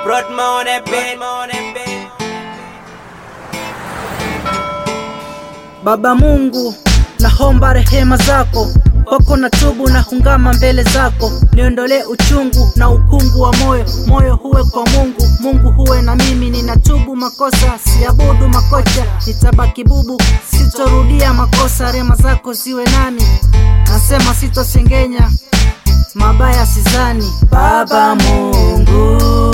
Broadman on that beat. Baba Mungu, naomba rehema zako kwako na tubu na hungama mbele zako, niondolee uchungu na ukungu wa moyo, moyo huwe kwa Mungu, Mungu huwe na mimi. Ninatubu makosa, siabudu makocha, nitabaki bubu, sitorudia makosa, rema zako ziwe nami, nasema sitosengenya mabaya sizani. Baba Mungu,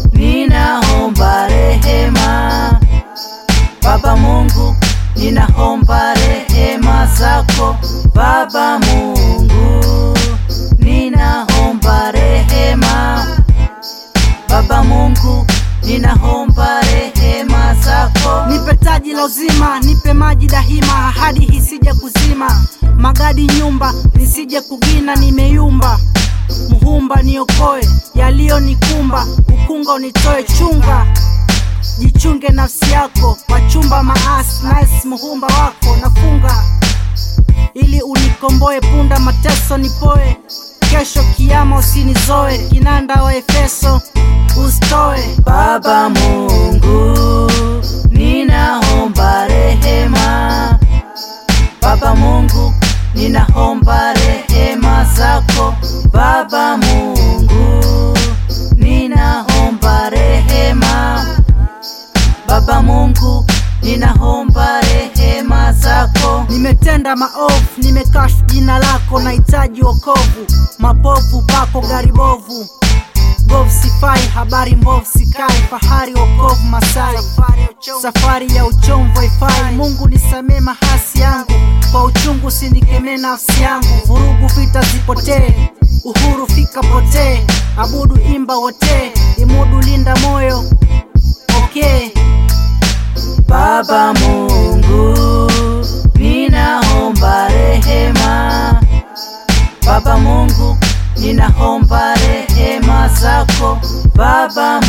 ninaomba rehema Baba Mungu, ninaomba rehema zako. Baba Mungu, ninaomba rehema. Baba Mungu, ninaomba rehema zako. Nipe taji la uzima, nipe maji dahima, ahadi hisije kuzima, magadi nyumba nisije kugina, nimeyumba Muhumba niokoe yaliyonikumba, ukunga unitoe chunga jichunge nafsi yako, wachumba maasi nice, muhumba wako nafunga ili unikomboe, punda mateso nipoe, kesho kiama usinizoe, kinanda wa Efeso usitoe. Baba Mungu, ninaomba rehema. Baba Mungu, ninaomba rehema zako. Baba Mungu, ninaomba rehema. Baba Mungu, ninaomba rehema zako. Nimetenda maovu, nimekashu jina lako, nahitaji wokovu. Mapofu pako gari bovu, govu sifai, habari mbovu sikai, fahari wokovu Masai, safari ya uchomvu haifai. Mungu nisamee mahasi yangu, kwa uchungu sinikemee nafsi yangu. Vurugu vita zipotee, uhuru fika potee, abudu imba wote, imudu linda moyo okay. Baba Mungu, ninaomba rehema. Baba Mungu, ninaomba rehema zako. Baba